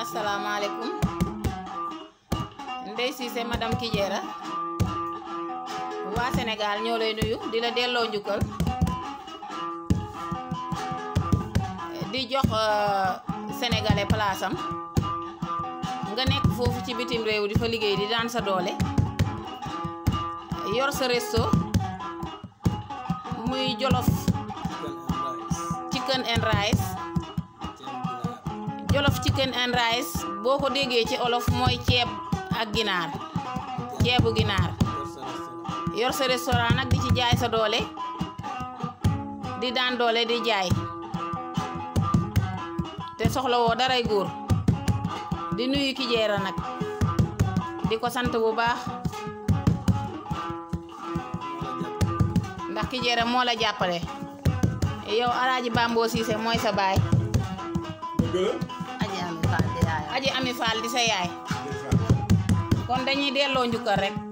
asalaamaaleykum Ndeye Cissé madame Kijera waa Sénégal ñoo lay nuyu di la delloo njukkal di jox sénégalais place am nga nekk foofu ci bitim réew di fa liggéey di daan sa doole yor sa resto muy jolof chicken and rice jolof chicken and rice boo ko déggee ci olof mooy ceeb ak ginaar ceebu ginaar yor sa restaurant nag di ci jaay sa doole di daan doole di jaay te soxla woo daray góor di nuyu Kijera nag di ko sant bu baax ndax Kijera moo la jàppale yow alaaji Bambo Cissé mooy sa baay aji ami faal di yaayam aji ami Fall di sa yaay kon dañuy delloo njukkal rek